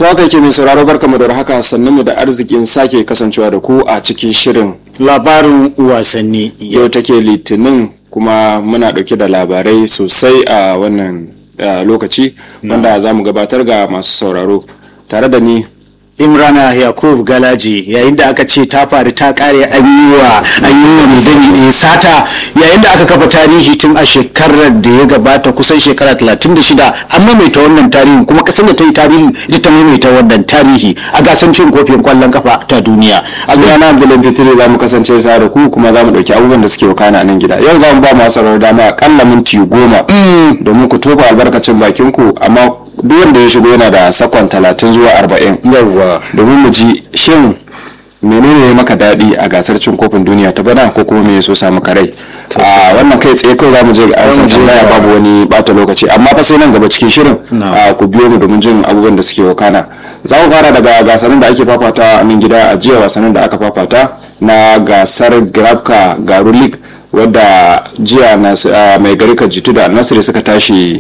To haka yake mai sauraro barkamu da haka sannan mu da arzikin sake kasancewa da ku a cikin shirin labarin wasanni yau take litinin kuma muna dauke da labarai sosai a wannan uh, lokaci wanda za mu gabatar ga masu sauraro tare da ni imrana yakub galaji yayin da aka ce ta faru ta kare an yi wa an yi wa mizani ɗaya sata yayin da aka kafa tarihi tun a shekarar da ya gabata kusan shekara 36 an maimaita wannan tarihi kuma kasar da ta yi tarihi ita ta maimaita wannan tarihi a gasar cin kofin kwallon kafa ta duniya a gana abdullahi fitiri za mu kasance tare da ku kuma za mu ɗauki abubuwan da suke wakana a nan gida yau za mu ba masu sauraro dama akalla minti goma domin ku tofa albarkacin bakin ku amma duk wanda ya shigo yana da sakon talatin zuwa arba'in yawwa domin mu ji shin menene ya maka daɗi a gasar cin kofin duniya ta bana ko kuma me so samu karai a wannan kai tsaye kawai zamu je ga ansan tambaya babu wani bata lokaci amma fa sai nan gaba cikin shirin ku biyo mu domin jin abubuwan da suke wakana za mu fara daga gasarin da ake fafata a nan gida a jiya wasannin da aka fafata na gasar grabka garu league wadda jiya mai gari jitu da nasiri suka tashi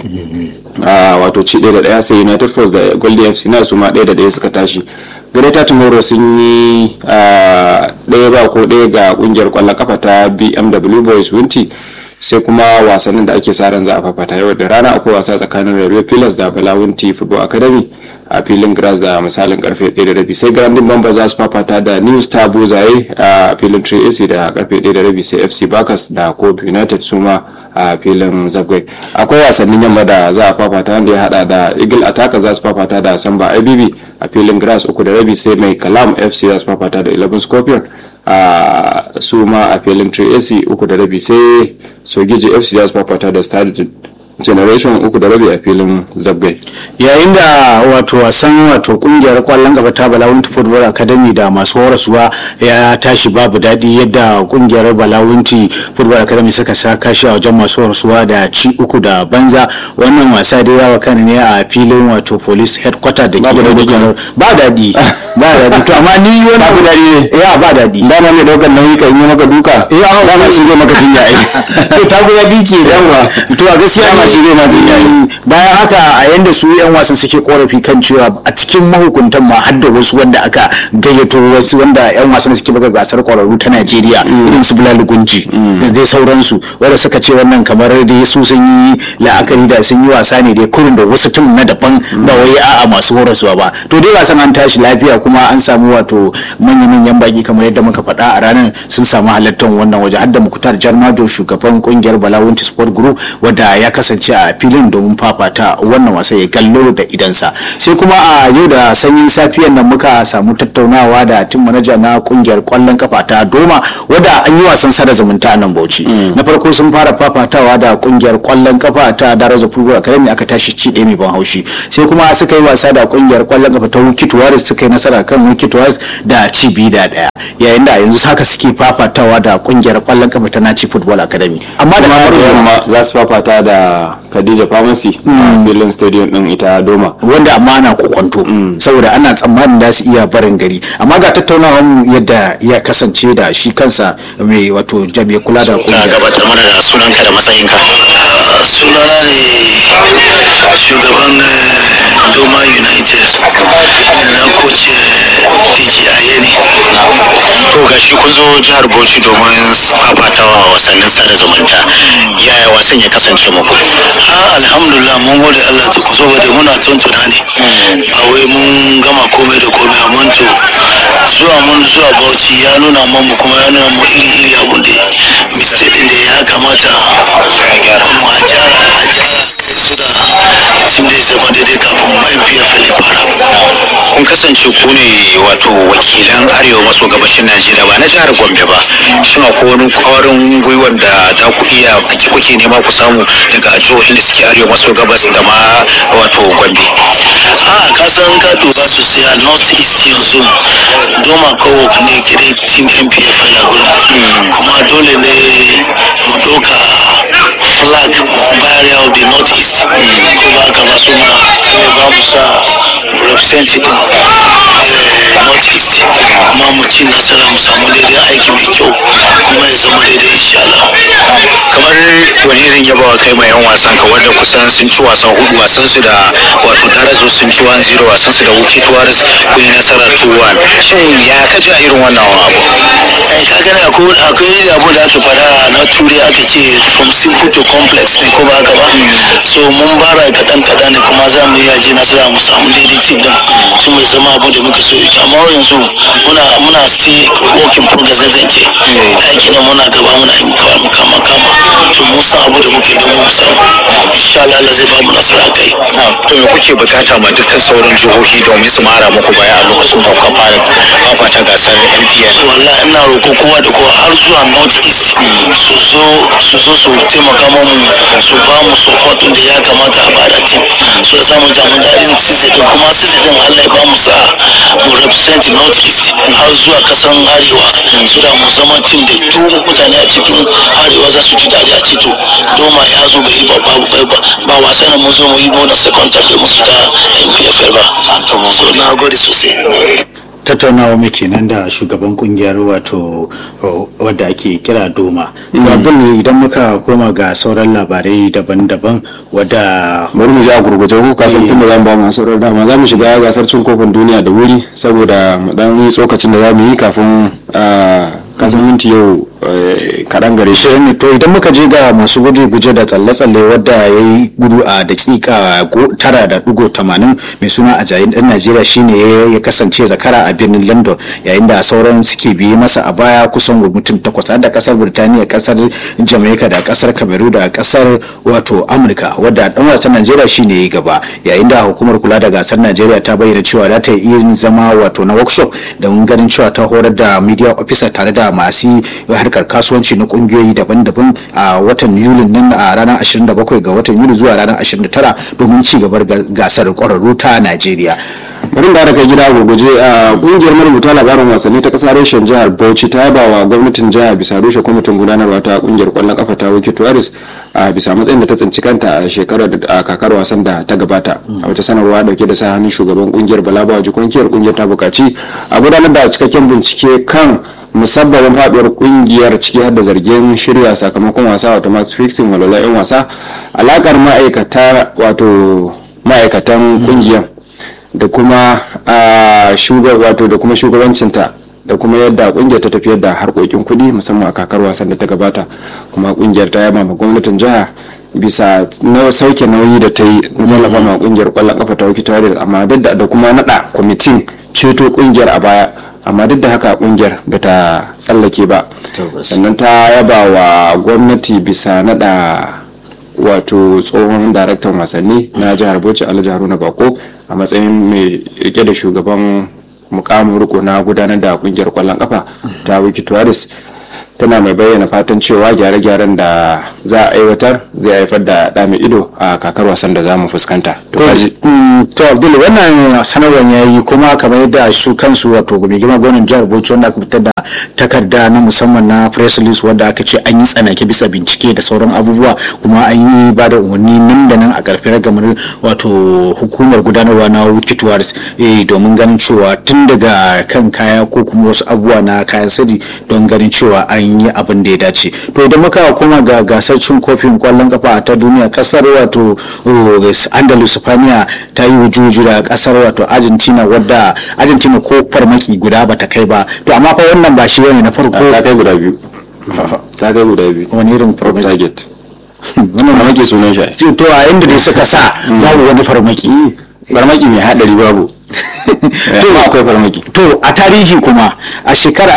wato ci ɗaya da ɗaya sai united force da golden fc na su ma ɗaya da ɗaya suka tashi greta tomorrow sun yi ɗaya ba ko ɗaya ga ƙungiyar ƙwallon kafa ta bmw boys winti sai kuma wasannin da ake sa ran za a fafata yau da rana akwai wasa tsakanin railway pillars da bala winti football academy a filin grass da misalin karfe 1:30 sai grandin bamba za su fafata da new star buzaye a filin 3ac da karfe 1:30 sai fc bakas da kobe united suma a filin zagwai akwai wasannin yamma da za a fafata wanda ya hada da eagle attacker za su fafata da samba ibb a filin grass uku da rabi sai mai kalam fc za su fafata da 11 scorpion a suma a filin 3ac uku da rabi sai sogiji fc za su fafata da stade generation uku da rabi a filin zabgai yayin da wato wasan wato kungiyar kwallon gaba ta balawunti football academy da masu horaswa ya tashi babu daɗi yadda kungiyar balawunti football academy suka sa kashi a wajen masu horaswa da ci uku da banza wannan wasa dai yawa kan ne a filin wato police headquarter da ke ba daɗi ba daɗi to amma ni wani babu daɗi ne ya ba daɗi dama mai ɗaukar nauyi kan yi maka duka ya dama shi zai maka jinya ai to ta guda dike yawa to a gaskiya dama shi zai ma jinya ai bayan haka a yanda su yan wasan suke korafi kan cewa a cikin mahukuntan ma har da wasu wanda aka gayyato wasu wanda yan wasan suke buga gasar kwararru ta Najeriya irin su Bilal Gunji da dai sauransu wanda suka ce wannan kamar da su sun yi la'akari da sun yi wasa ne dai kurin da wasu tun na daban ba wai a'a masu horaswa ba to dai wasan an tashi lafiya kuma an samu wato manya-manyan baki kamar yadda muka faɗa a ranar sun samu halartar wannan waje har da Muktar Jarmado shugaban kungiyar Balawunti Sport Group wanda ya kasance a filin domin fafata wannan wasa ya gallo da idansa sai kuma a yau da sanyin safiyan nan muka samu tattaunawa da tim manaja na kungiyar kwallon kafa ta doma wadda an yi wasan sada zumunta a nan bauchi na farko sun fara fafatawa da kungiyar kwallon kafa ta daraja football academy aka tashi ci ɗaya mai ban haushi sai kuma suka yi wasa da kungiyar kwallon kafa ta wikit waris suka yi nasara kan wikit waris da ci biyu da ɗaya yayin da yanzu haka suke fafatawa da kungiyar kwallon kafa ta naci football academy amma da kuma da yamma za su fafata da Khadija Pharmacy a filin stadium din ita Doma wanda amma ana kokonto saboda ana tsammanin da su iya barin gari amma ga tattaunawar mu yadda ya kasance da shi kansa mai wato jami'a kula da ka kungiyar gabatar mana da sunanka da matsayinka sunana ne shugaban eh, doma united eh, coach dj ayeni to gashi kun zo jihar bauchi domin fafatawa a wasannin sada zumunta yaya wasan ya kasance muku alhamdulillah mun gode allah to ku saboda muna tuntuna ne ba wai mun gama komai da komai amma to zuwa mun zuwa bauchi ya nuna mu kuma ya nuna mu iri iri abun da mistake din da ya kamata a gyara mu a gyara a gyara su da tim da ya zama daidai kafin mu mpfl ya fara kun kasance ku ne wato wakilan arewa maso gabashin najeriya ba na jihar gombe ba shin akwai wani kwarin gwiwan da za ku iya kuke nema ku samu daga jihohin da suke arewa maso gabas da ma wato gombe a ka san ka duba sosai a north east yanzu doma kawo ne kire team mpfl a gurin kuma dole ne mu doka flag barrier of the north east ko ba ka ba su ma ba mu sa represent din north east kuma mu ci nasara mu samu daidai aiki mai kyau kuma ya zama daidai insha Allah kamar wani irin yabawa kai ma yan wasan ka wanda kusan sun ci wasan hudu wasan su da wato darazo sun ci 1-0 wasan su da wuki tuwaris kun yi nasara 2-1 shin ya ka ji a irin wannan abu ai ka gani akwai akwai abu da aka fada na turi aka ce from simple to complex ne ko ba haka ba so mun bara kaɗan kaɗan ne kuma za mu iya je nasara mu samu daidai team din so mu zama abu da muke so yake amma yanzu muna muna still work in progress ne zan ce aiki na muna gaba muna yin kama kama kama to mun san abu da muke domin mu samu insha Allah Allah zai ba mu nasara kai to me kuke bukata ma dukkan sauran jihohi domin su mara muku baya a lokacin da kuka fara fafata gasar NPL wallahi ina roƙo kowa da kowa har zuwa north east su zo su zo su taimaka mamu su ba mu support din da ya kamata a bada team su da samu jamu daɗin season din kuma season din Allah ya ba mu sa mu represent north east har zuwa kasan arewa su da mu zama team da duk mutane a cikin arewa za su ji daɗi a ce to doma ya zo bai yi ba ba ba ba wasa na mun zo mu yi bona second time da mu fita MPFL ba so na gode sosai tattaunawa muke nan da shugaban kungiyar wato o, wadda ake kira doma abdul idan muka koma ga sauran labarai daban-daban wadda bari mu ji a gurguje ko ka san tunda zamu ba mu sauran dama za mu shiga gasar cin kofin duniya da wuri saboda mu dan yi tsokacin da za mu yi kafin ah, kasan minti yau eh, kaɗan gare shi shirin ne to idan muka je ga masu guje-guje da tsalle-tsalle wadda ya yi gudu a dakika go- tara da dugo tamanin mai suna a jayin ɗan najeriya shine ya ya kasance zakara a birnin london yayin da sauran suke biye masa a baya kusan mutum takwas har da kasar birtaniya kasar jamaica da kasar cameroon da kasar wato amurka wadda dan wasan najeriya shine ya yi gaba yayin da hukumar kula da gasar najeriya ta bayyana cewa za ta yi irin zama wato na workshop don ganin cewa ta horar da media officer tare da masu harkar kasuwanci na kungiyoyi daban-daban a watan yulin nan a ranar 27 ga watan yuli zuwa ranar 29 domin ci gabar ga- gasar kwararru ta najeriya bari da daga gida gurguje a kungiyar marubuta labarin wasanni ta kasar reshen jihar bauchi ta yaba wa gwamnatin jihar bisa rushe kwamitin gudanarwa ta kungiyar kwallon kafa ta wiki tuwaris a bisa matsayin da ta tsinci kanta a shekarar da a kakar wasan da ta gabata a wata sanarwa dauke da sa hannun shugaban kungiyar balabawa jikonkiyar kungiyar ta bukaci a gudanar da cikakken bincike kan musabbabin faduwar kungiyar ciki har da zargin shirya sakamakon wasa wato match fixing walwala 'yan wasa alakar ma'aikata wato ma'aikatan kungiyar da kuma a shugar wato da kuma shugabancinta da kuma yadda kungiyar ta tafiyar da harkokin kuɗi musamman a kakar wasan da ta gabata kuma kungiyar ta yaba ma gwamnatin jiha bisa na sauke nauyi da ta yi na tallafa ma kungiyar kwallon kafa ta wakil tare amma duk da da kuma nada kwamitin ceto kungiyar a baya amma duk da haka kungiyar ba ta tsallake ba sannan ta yaba wa gwamnati bisa nada wato tsohon daraktan wasanni na jihar bauchi alhaji haruna bako a matsayin mai rike da shugaban mukamin riko na gudanar da kungiyar kwallon kafa ta wiki tuwaris tana mai bayyana fatan cewa gyare-gyaren da za a aiwatar zai haifar da ɗa mai ido a kakar wasan da za mu fuskanta to kaji Mm, to abdul wannan sanarwar ya yi kuma kamar yadda su kansu wato mai girma gwamnan jihar bauchi wanda aka fitar da takarda na musamman na press release wanda aka ce an yi tsanake bisa bincike da sauran abubuwa kuma an yi ba da umarni nan da nan a karfe ragamar wato hukumar gudanarwa na wiki tours eh, domin ganin cewa tun daga kan kaya ko kuma wasu abubuwa na kayan sirri don ganin cewa an yi abin da ya dace to idan muka koma ga gasar cin kofin kwallon kafa ta duniya kasar wato uh, andalus spaniya ta yi wujuju da kasar wato argentina wadda argentina ko farmaki guda bata kai ba to amma fa wannan ba shi bane na farko ta kai guda biyu ta kai guda biyu wani irin Prop farmaki target wannan amma ke sunan shi to a inda dai suka sa babu wani farmaki farmaki mai hadari babu to akwai farmaki to a tarihi kuma a shekarar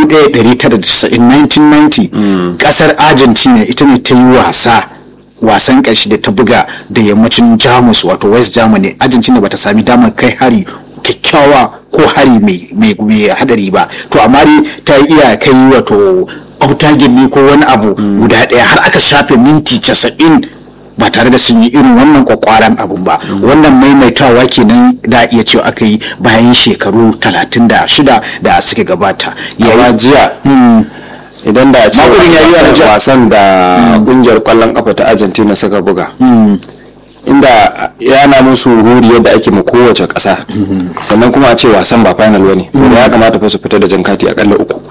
1990 kasar argentina ita ne ta yi wasa wasan ƙarshe da ta buga da yammacin jamus wato west germany argentina bata sami damar kai hari kyakkyawa ko hari mai mai hadari ba to amma dai ta iya kai wato autagin ne ko wani abu guda ɗaya har aka shafe minti casa'in ba tare da sun yi irin wannan kwakwaran abun ba wannan maimaitawa kenan da iya cewa aka yi bayan shekaru 36 da suka gabata amma jiya idan da a ce Magurin ya yi wasan- a jiya. wasan da kungiyar kwallon kafa ta argentina suka buga inda yana musu ruri yadda ake ma kowace ƙasa sannan kuma a ce wasan ba final wani ya kamata fa su fita da jan kati akalla uku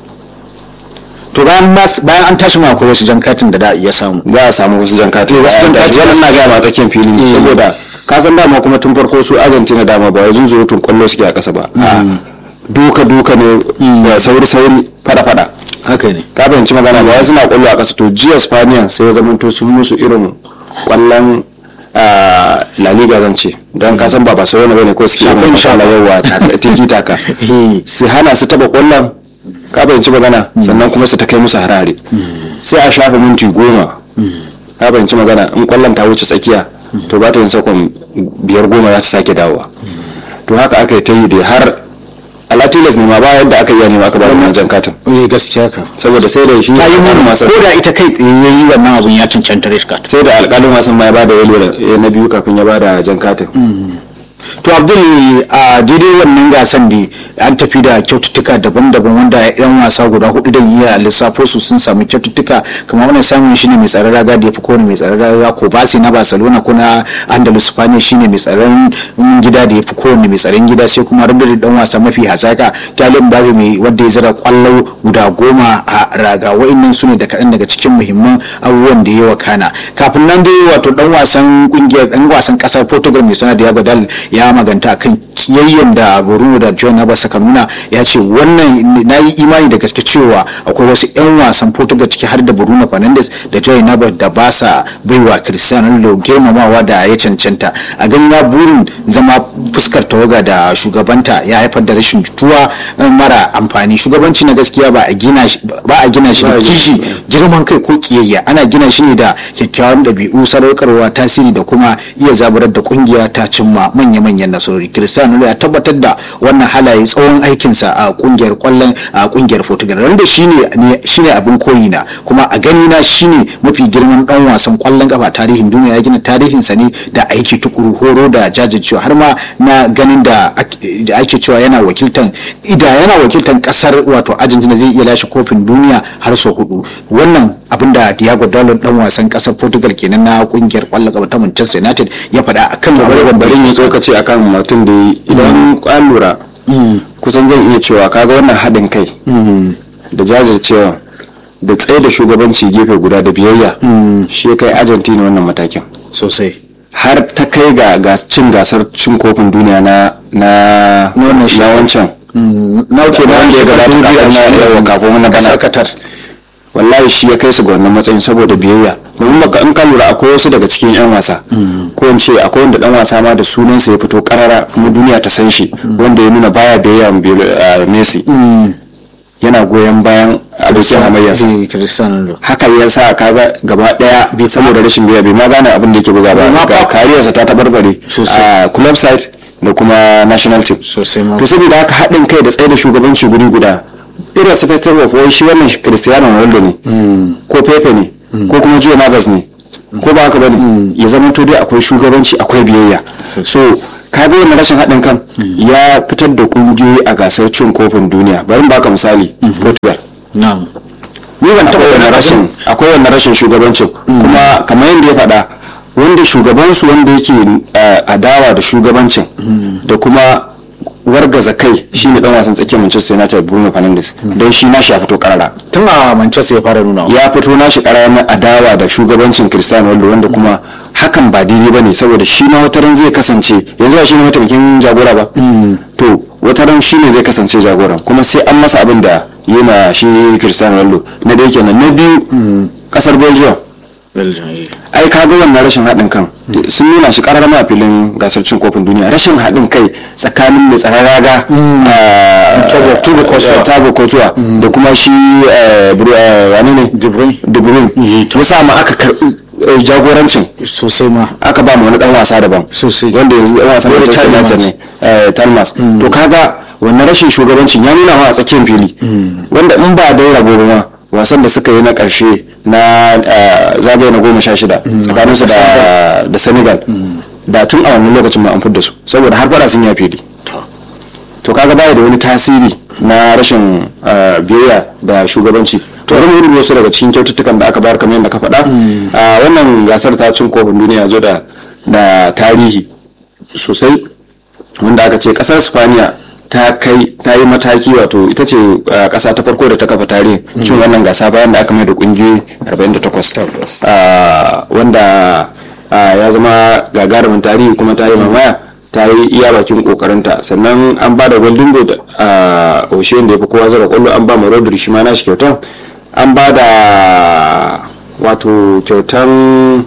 to bayan mas- bayan an tashi ma akwai wasu jan katin da da a iya samu za a samu wasu jan kati wasu jan kati wannan na gaya ma tsakiyar fili ne saboda ka san dama kuma tun farko su argentina dama ba wai zuzurutun kwallo suke a ƙasa ba a duka duka ne da sauri sauri fada fada haka ne ka fahimci magana ba wai suna kwallo a ƙasa to jiya spaniya sai ya zamanto sun musu irin kwallon ah, la liga zan ce don ka san ba barcelona bane ko suke irin Shafin kwallon yawa taka- tiki taka Eh. su hana su taba kwallon ka fahimci magana sannan kuma su ta kai musu harare sai a shafa minti goma ka fahimci magana in kwallon ta wuce tsakiya to ba ta yin sakon biyar goma za ta sake dawowa to haka aka yi ta yi da har alatilas ne ma ba yadda aka yi ne ma aka ba da wannan jan katin eh gaskiya ka saboda sai da shi ta yi mun masa ko da ita kai tsaye yayi wannan abun ya cancanta red card sai da alƙalin wasan ma ya bada yalo da- na biyu kafin ya bada jan katin to abdul a daidai wannan gasan da an tafi da kyaututtuka daban-daban wanda yan wasa guda hudu da iya lissafo su sun samu kyaututtuka kamar wannan samun shine mai tsaron raga da ya fi kowane mai tsaron raga ko basi na barcelona ko na andalus spaniya shine mai tsaron gida da ya fi kowane mai tsaron gida sai kuma rudar dan wasa mafi hazaka kyalin babu mai wanda ya zira kwallo guda goma a raga wa'annan su ne da kaɗan daga cikin muhimman abubuwan da ya wakana kafin nan dai wato dan wasan kungiyar dan wasan kasar portugal mai suna diego dal ya maganta kan kiyayyen da bruno da john nabas suka nuna ya ce wannan na yi imani da gaske cewa akwai wasu 'yan wasan portugal ciki har da bruno fernandes da john nabas da ba sa baiwa cristiano ronaldo girmamawa da ya cancanta a ganin ya burin zama fuskar tawaga da shugabanta ya haifar da rashin jituwa mara amfani shugabanci na gaskiya ba a gina shi ba a gina shi da kishi girman kai ko kiyayya ana gina shi ne da kyakkyawan ɗabi'u sadaukarwa tasiri da kuma iya zaburar da kungiya ta cimma manya-manyan nasarori cristiano Ronaldo ya tabbatar da wannan halaye tsawon aikinsa a kungiyar kwallon a kungiyar portugal wanda shine ne shine abin koyi na kuma a gani na shine mafi girman dan wasan kwallon kafa tarihin duniya ya gina tarihinsa ne da aiki tukuru horo da jajircewa har ma na ganin da ake da ake cewa yana wakiltan ida yana wakiltan kasar wato argentina zai iya lashe kofin duniya har sau hudu wannan abin da diego dalot dan wasan kasar portugal kenan na kungiyar kwallon kafa ta manchester united ya faɗa akan abubuwan da bari yi tsokaci akan mutum da yi idan an lura kusan zan iya cewa kaga wannan haɗin kai da jajircewa da tsaye da shugabanci gefe guda da biyayya shi ya kai argentina wannan matakin sosai har ta kai ga gas- cin gasar cin kofin duniya na na Na wannan na shekara. wancan na ke na wanda ya gabata kafin na yawan kafin wani bana kasar qatar wallahi shi ya kai su ga wannan matsayin saboda biyayya domin baka in ka lura akwai wasu daga cikin yan wasa ko in ce akwai wanda dan wasa ma da sunansa ya fito karara kuma duniya ta san shi wanda ya nuna baya biyayya ma Bil- ah, Messi yana goyon bayan abokin hamayyarsa Eh, cristiano ronaldo haka ya sa kaga gaba daya saboda rashin biya bai ma gane abin da yake buga ba ma ga fa- kariyarsa ta tabarbare Sosai. a club side da kuma national team sosai ma to saboda haka haɗin kai da tsaye da shugabanci guri guda irin su fetur of wai shi wannan cristiano ronaldo ne ko pepe ne ko kuma joe navas ne ko ba haka bane ya zama to dai akwai shugabanci akwai biyayya so kaga wannan rashin haɗin kan ya fitar da kungiyoyi a gasar cin kofin duniya bari in baka misali portugal na'am ni ban taɓa wannan rashin akwai wannan rashin shugabancin kuma kamar yadda ya faɗa wanda shugabansu wanda yake eh, adawa da shugabancin da kuma wargaza kai shine dan wasan tsakiyar Manchester United Bruno Fernandes don shi nashi ya fito karara tun a manchester ya fara nuna ya fito nashi karara na adawa da shugabancin Cristiano Ronaldo wanda kuma hakan ba daidai bane saboda shi ma wataran zai kasance yanzu ba shi ne mataimakin jagora ba to wataran shi ne zai kasance jagoran kuma sai an masa abin da yi ma shi Cristiano Ronaldo na da yake nan na biyu kasar Belgium belgium eh. ai ka ga wannan rashin haɗin kan sun nuna shi ƙarar ma a filin gasar cin kofin duniya rashin haɗin kai tsakanin mai tsaron raga ah, Thibaut- Thibaut Courtois. Thibaut Courtois da kuma shi eh, Bru- eh, wane ne De Bruyne. De Bruyne ya sa ma aka karɓi eh, jagorancin sosai ma aka ba mu wani dan wasa daban Sosai. wanda yanzu dan wasan Wani Manchester United Tielemans. ne eh, Tielemans to kaga wannan rashin shugabancin ya nuna wa a tsakiyar fili wanda in ba dai rabo ba ma wasan da suka yi na karshe na eh, zagaye na goma sha shida tsakanin su da da Senegal da tun a wannan lokacin ma an fidda su saboda har fara sun ya fili to kaga baya da wani tasiri na rashin eh, biyayya da shugabanci to bari mu rubuta su daga cikin kyaututtukan da aka bayar kamar yadda ka faɗa a wannan gasar ta cin kofin duniya zo da da tarihi sosai wanda aka ce kasar spaniya ta kai ta yi mataki wato ita ce uh, kasa ta farko da ta kafa tarihi cin wannan gasa bayan da aka mai da kungiyoyi 48 uh, wanda uh, ya zama gagarumin tarihi kuma ta yi mamaya ta yi iya bakin kokarinta sannan an ba da golden goal a oshe da ya fi kowa zara kwallo an ba ma rodri shi ma nashi kyautan an ba da wato kyautan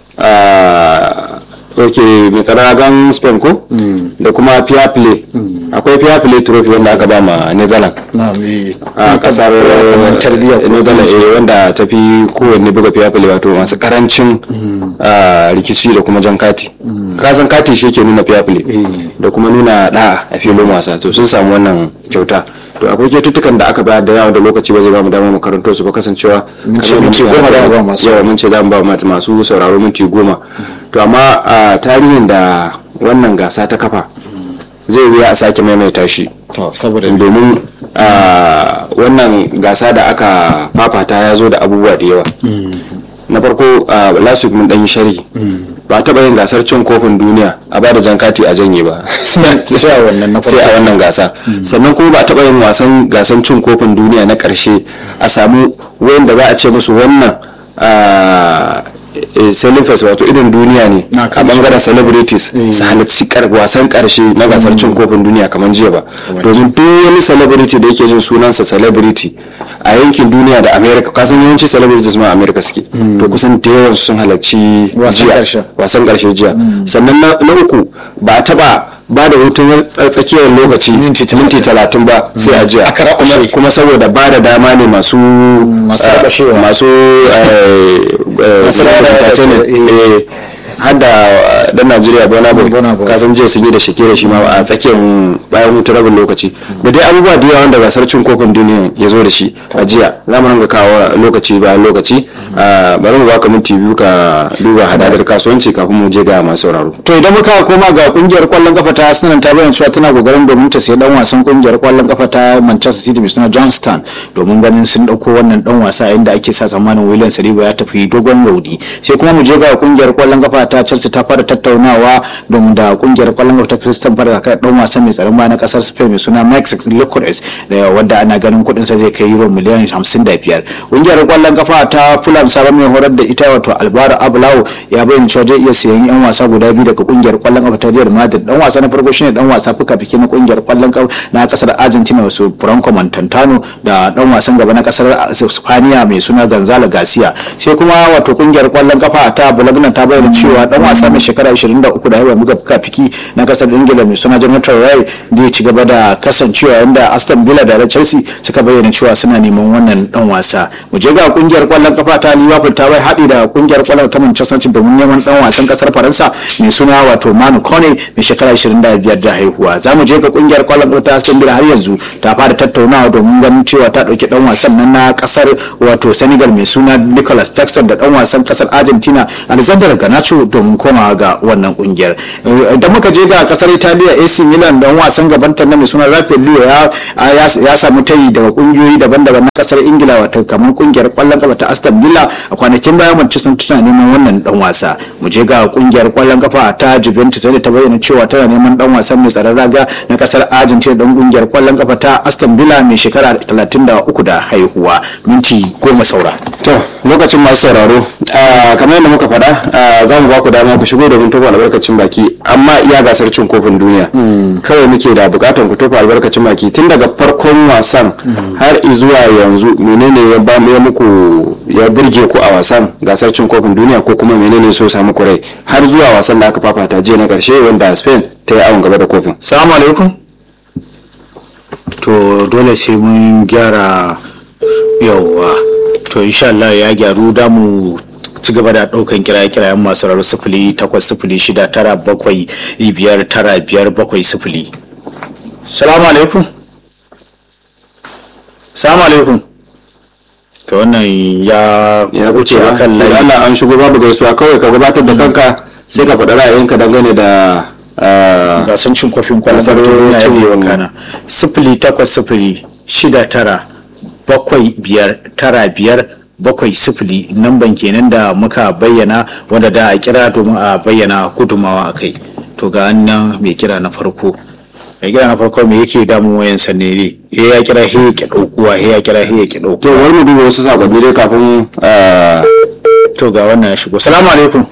ok mai tsaragan spain ko da kuma fair play akwai fair play trophy wanda aka ba ma netherlands a kasar netherlands eh, wanda ta fi kowanne buga fair play wato masu karancin ah, rikici da kuma jan kati kasan kati shi ke nuna fair play da kuma nuna da'a a filin wasa to sun samu wannan kyauta to akwai kyaututtukan da aka bayar da yawa da lokaci ba zai ba mu damar mu karanto su ba kasancewa ce kamar minti goma da ba masu yawa mun ce za mu ba mata masu sauraro minti goma to amma a tarihin da wannan gasa ta kafa zai wuya a sake maimaita shi to saboda domin a wannan gasa da aka fafata ya zo da abubuwa da yawa na farko a last week mun dan yi shari ba a taɓa yin gasar cin kofin duniya a ba da jan kati a janye ba sai a wannan na sai a wannan gasa sannan kuma ba a taɓa yin wasan gasan cin kofin duniya na ƙarshe a samu wanda za a ce musu wannan celebres wato irin duniya ne Na a kan bangaren celebrities su halarci kar- wasan karshe na gasar cin kofin duniya kamar jiya ba domin duk wani celebrity da yake jin sunansa celebrity a yankin duniya da america kasan yawanci celebrities ma a america suke to kusan da yawan sun halarci Wasan jiya ƙarshe. wasan karshe jiya sannan na na uku ba a taba ba da hutun tsa- tsakiyar lokaci Minti minti talatin ba sai a jiya Aka rakushe. Kuma- kuma saboda ba da dama ne masu Masu eh, rakushewa. masu eh, eh, Masu rawa da- entertainment, eh. eh, har da eh, dan Najeriya Burna Boy Burna Boy. kasan jiya sun yi da Shakira shi ma a tsakiyar bayan hutun rabin lokaci da dai abubuwa da yawa wanda gasar cin kofin duniya ya zo da shi a jiya za mu ringa kawo lokaci bayan lokaci Ah, bari mu baka minti biyu ka duba hadadar kasuwanci kafin mu je ga masu sauraro to idan muka koma ga kungiyar kwallon kafa ta Arsenal ta bayyana cewa tana kokarin domin ta sayi dan wasan kungiyar kwallon kafa ta Manchester City mai suna Johnston domin ganin sun dauko wannan dan wasa inda ake sa tsammanin William Saliba ya tafi dogon raudi sai kuma mu je ga kungiyar kwallon kafa ta Chelsea ta fara tattaunawa domin da kungiyar kwallon kafa ta Crystal Palace kan dan wasan mai tsaron baya na kasar Spain mai suna Max Licores da wanda ana ganin kudin sa zai kai euro miliyan 55 kungiyar kwallon kafa ta Fulham sabon mai horar da ita wato Alvaro Abulao ya bayyana cewa zai iya sayan yan wasa guda biyu daga kungiyar kwallon kafa ta Real Madrid dan wasa na farko shine dan wasa fuka fike na kungiyar kwallon kafa na kasar Argentina wasu Franco Montantano da dan wasan gaba na kasar Spaniya mai suna Gonzalo Garcia sai kuma wato kungiyar kwallon kafa ta Bologna ta bayyana cewa dan wasa mai shekara 23 da haihuwa muka fuka fiki na kasar Ingila mai suna Jonathan Rai zai ci gaba da kasancewa inda Aston Villa da Chelsea suka bayyana cewa suna neman wannan dan wasa mu je ga kungiyar kwallon kafa ta Liverpool ta bai haɗi da kungiyar kwallon ta Manchester City domin neman dan wasan kasar Faransa mai suna wato Manu Kone mai shekara 25 da haihuwa za mu je ga kungiyar kwallon kafa ta Aston Villa har yanzu ta fara tattaunawa domin ganin cewa ta dauki dan wasan nan na kasar wato Senegal mai suna Nicolas Jackson da dan wasan kasar Argentina Alexander Garnacho domin komawa ga wannan kungiyar idan muka je ga kasar Italiya AC Milan dan wasan gabanta na mai suna Rafael Leo ya ya samu tayi daga kungiyoyi daban-daban na kasar Ingila wato kamar kungiyar kwallon kafa ta Aston Villa a kwanakin baya Manchester tana neman wannan dan wasa mu je ga kungiyar kwallon kafa ta Juventus da ta bayyana cewa tana neman dan wasan mai tsaron raga na kasar Argentina dan kungiyar kwallon kafa ta Aston Villa mai shekara 33 da haihuwa minti goma saura to lokacin masu sauraro ah, kamar yadda muka faɗa ah, za mu ba ku dama ku shigo domin tofa albarkacin baki amma iya gasar cin kofin duniya kawai muke da bukatan ku tofa albarkacin baki tun daga farkon wasan har zuwa yanzu menene ya ba ya muku ya burge ku a wasan gasar cin kofin duniya ko kuma menene so samu ku rai har zuwa wasan da aka fafata jiya na karshe wanda Spain ta yi awon gaba da kofin Salamu alaikum. To dole sai mun gyara yauwa. To insha Allah ya gyaru da mu ci gaba da ɗaukan kiraye-kirayen masu rarru sifili takwas sifili shida tara bakwai biyar tara biyar bakwai sifili. Salamu alaikum. Salamu alaikum. To wannan ya ya wuce wuce a kan layi. Allah an shigo babu gaisuwa kawai ka gabatar da kanka sai ka faɗi ra'ayinka dangane da ah, gasan cin kwafin kwallon Gasar kafa ta duniya cin yadda ya wannan. kana sifili takwas sifili shida tara bakwai biyar tara biyar bakwai sifili namban kenan da muka bayyana wanda da a kira domin a bayyana gudumawa a kai to ga nan mai kira na farko mai kira na farko me yake damun wayan sanne ne he ya kira he ya ki daukuwa he ya kira he ya ki to daukuwa wani mu duba wasu sakonni dai kafin ah, to ga wannan ya shigo salamu alaikum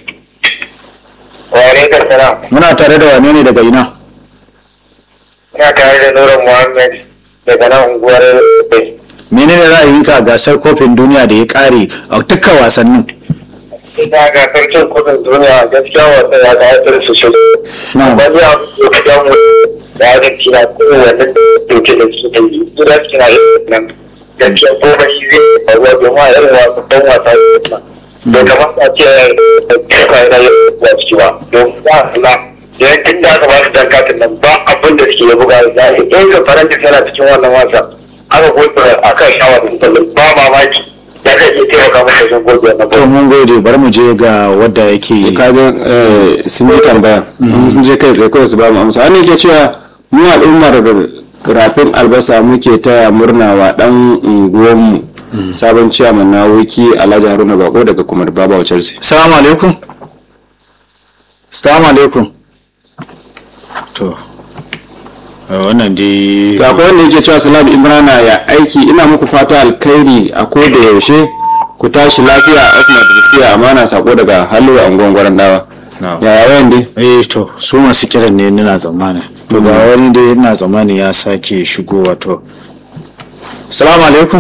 wa alaikum salam muna tare da wane ne daga ina ina tare da Nura Muhammad daga nan unguwar menene ra'ayinka a gasar kofin duniya da ya kare a dukkan wasannin ita ga sarkin kudin duniya gaskiya wasa ya ga haifar su shi Na'am. wani ya ga jamu da ya gaci na kowane doke da su da yi gida su na yin nan gaskiya ko ba shi zai faruwa domin a irin wasu don wasa da kamar a ce duka yana yin wasu ba don ba na da yankin da aka ba su dan katin nan ba abin da suke ya buga da ya yi ga faransa tana cikin wannan wasa aka gobe a kan shawar da ba mamaki ya zai iya taimaka masa wajen gobe wannan to mun gode bari mu je ga wadda yake kaje eh, sun ji tambaya sun je kai tsaye kawai su ba mu amsa wani ke cewa mu al'ummar rafin albasa muke taya murna wa dan unguwanmu sabon ciyaman na wiki alhaji haruna bako daga kuma baba chelsea salamu alaikum salamu alaikum to a wannan dai to akwai wanda yake cewa salam imrana ya aiki ina muku fata alkhairi a ko da yaushe ku tashi lafiya of madrisiya amana sako daga halwa angon gwaran dawa Na'am. yaya wayan dai eh to su masu kiran ne nuna zamani to ga wani dai ina zamani ya sake shigo wato salamu alaikum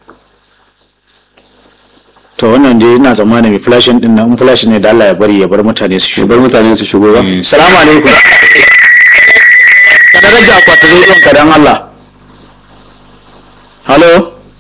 to wannan dai ina zamani mai flashin din nan in flashin ne da Allah ya bari ya bar mutane su shigo shugaban mutane su shigo ba salamu alaikum kada rage akwatin rediyon ka dan Allah halo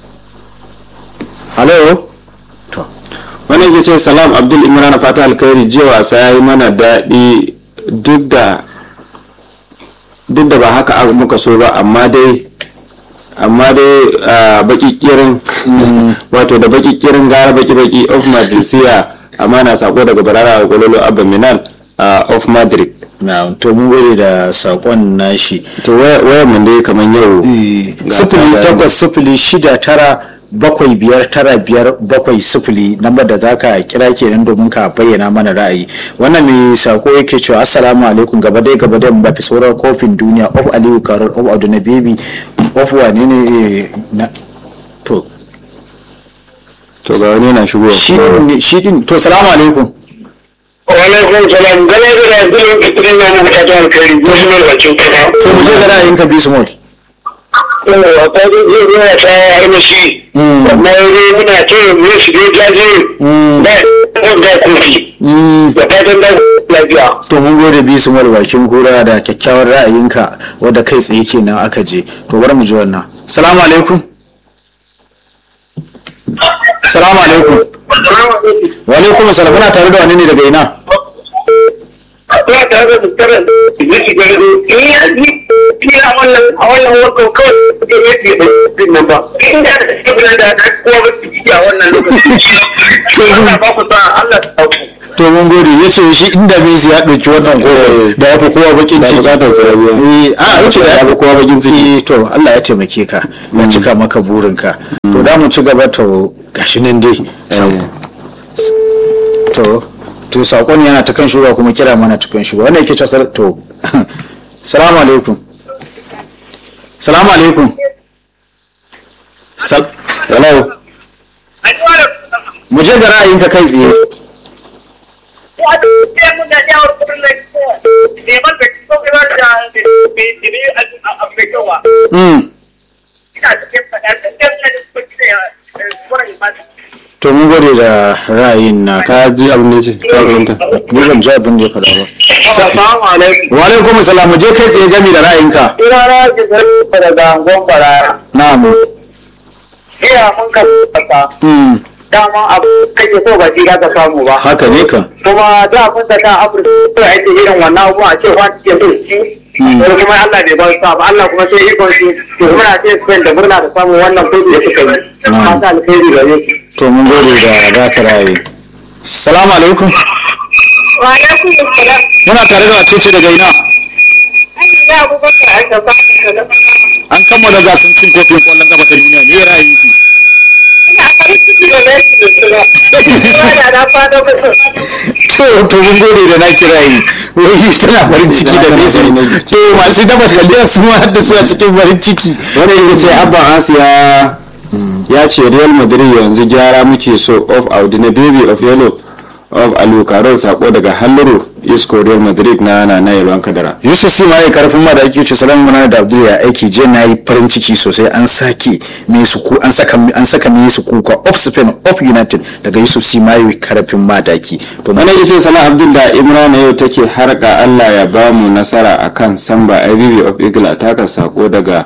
halo to wani yake ce salam abdul imran fata alkhairi jiya wasa ya yi mana daɗi duk da duk da ba haka aka muka so ba amma dai amma dai ah, baki kirin wato da baki kirin gara baki baki of madrisiya amana sako daga barara gololo abba minal ah, of madrid na to mun gode da sakon nashi to waya waya mun dai kaman yau ga sifili ta takwas sifili shida tara bakwai biyar tara biyar bakwai sifili lambar da za ka kira kenan domin ka bayyana mana ra'ayi wannan mai sako yake cewa assalamu alaikum gaba dai gaba dai mbafi sauran kofin duniya of aliyu karol of adu na baby of wane ne eh, na to to ga wani yana shigo shi ne- shi din to salamu alaikum Walaikun salam gane da yanzu kitin na mu ta jan kai wasu ne bacin kuma. to mu je ga ra'ayinka bismol Yawwa ta ji zai zuwa ta armashi. Amma dai muna ce mu shi dai jaje da da kofi. Da fatan da lafiya. to mun gode bismol bakin kura da kyakkyawar ra'ayinka wadda kai tsaye kenan aka je to bari mu ji wannan salamu alaikum salamu alaikum wa alaikum salam muna tare da wani ne daga ina Ba ta da tsara da shi da in ya ji ni a wannan a wannan wakon kawai da ya ce ba nan ba. In da da shi da da kowa ba su ji a wannan lokaci. Allah ba ku sa Allah ta ku. to mun gode ya ce shi inda Messi ya ɗauki wannan gol da ya fi kowa bakin da ciki bukatar sarari Eh, a wuce da ya fi kowa bakin ciki to Allah ya taimake ka ya cika maka burinka to da mu ci gaba to gashi nan dai sako to to sakon yana ta kan shugaba kuma kira mana ta kan shugaba wannan yake cewa to salamu alaikum salamu alaikum Sal- hello mu je ga ra'ayinka kai tsaye mm. to mun gode da ra'ayin na ka ka ji abin da ya ce ka fahimta ni ban ji abin da ya faɗa ba Assalamu alaikum. wa alaikum salam mu je kai tsaye gami da ra'ayinka Ina na ji zarfa daga angon barara. na'am Iya mun ka kasa. mm. Dama abu kake so ba shi ka samu ba. haka ne kan Kuma da mun da ta Afirka ko ake irin wannan abu a ce wani ke so shi. Ko kuma Allah bai ba su ba Allah kuma sai ikon shi. To muna ce Spain da murna da samun wannan kudi da suka yi. Na'am. Fata alheri gare su. to mun gode da baka ra'ayi salamu alaikum Wa alaikum salam. muna tare da wacece daga ina An yi abubakar a gaba da an kammala gasar cin kofin kwallon gaba ta duniya me ra'ayinki Ina ciki da Messi da su ba. Kuma da na fado musu. to to mun gode da na kira yi wai tana farin ciki da Messi to masu dafa taliya su ma da su a cikin farin ciki wani ya ce abban asiya ya ce real madrid yanzu gyara muke so of audina baby of yellow of alukaron sako daga halluru isco real madrid na nana yalwan kadara yusuf sima ya karfin ma da ake ce salamu mana da abdul ya aiki je na yi farin ciki sosai an sake me su ku an saka an saka me su kuka of spain of united daga yusuf sima ya karfin ma da ake to wani ya ce salah abdul da imrana yau take harka allah ya ba mu nasara akan samba ibb of eagle taka sako daga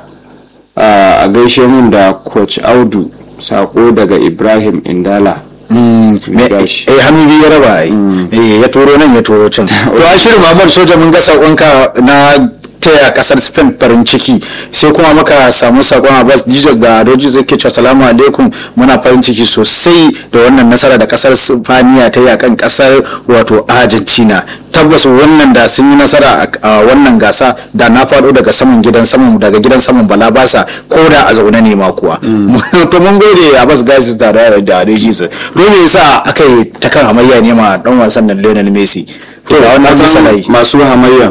a gaishe mun da coach audu sako daga ibrahim indala Mm, me- Gashi. eh hannu biyu ya raba ai eh ya turo nan ya turo can to ashirin Muhammad soja mun ga sakonka na taya kasar Spain farin ciki sai kuma muka samu sakon Abbas Jesus da Adoji zai ke cewa salamu alaikum muna farin ciki sosai da wannan nasara da kasar Spaniya ta yi akan kasar wato Argentina tabbas wannan da sun yi nasara a- a wannan gasa da na faɗo daga saman gidan saman daga gidan saman bala basa ko da a zaune ne ma kuwa to mun gode Abbas Gasis da da da Adoji to me yasa aka yi ta kan hamayya ne ma dan wasan nan Lionel Messi to a wannan Kasan misalai masu hamayya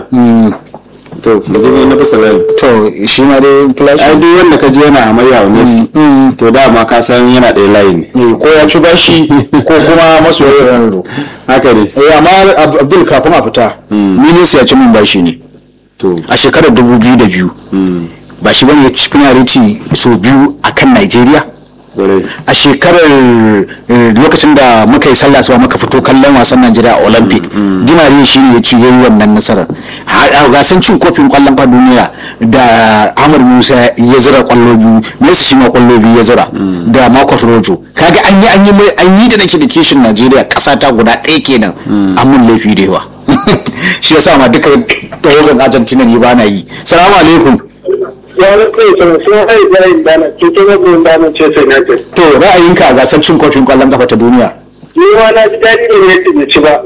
to mu je na bisa layi to shi ma dai flash ai duk wanda ka je yana hamayya wa messi to dama ka san yana ɗaya layi ne ne ko ya ci bashi ko kuma masoyin Ronaldo haka ne eh amma Ab- Abdul kafin a fita Messi ya ci min bashi ne to a shekarar 2002 ba shi bane ya ci penalty so biyu akan Nigeria gwarai a shekarar eh, lokacin da muka yi sallah suwa muka fito kallon wasan Najeriya a Olympic Dimari shi ne ya ci yayi wannan nasarar a gasan cin kofin kwallon fa duniya da Ahmad Musa ya zira kwallo biyu Messi shi ma kwallo biyu ya zira da Marcus Rojo kaga an yi an yi mai an yi da nake da kishin Najeriya kasa ta guda ɗaya kenan an mun laifi da yawa shi yasa ma duka tawagan Argentina ne ba na yi salamu alaikum ya wani kai sun sun hai zai dana cikin yadda dana ce sai na ce to ra'ayinka a gasar cin kofin kwallon kafa ta duniya ni ma na ji daɗi da yadda bai ci ba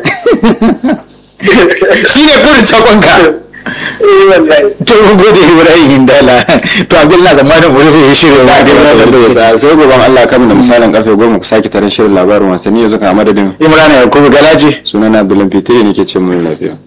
shi ne burin sakonka eh wallahi to mun gode ibrahim hindala to abdul na zamanin mu rufe shirin ba da wannan lokaci sai gobe Allah kan da misalin karfe goma ku sake tarin shirin labarin wasanni yanzu ka madadin imrana yakubu galaji sunana Abdullahi Fitiri nake ce mu lafiya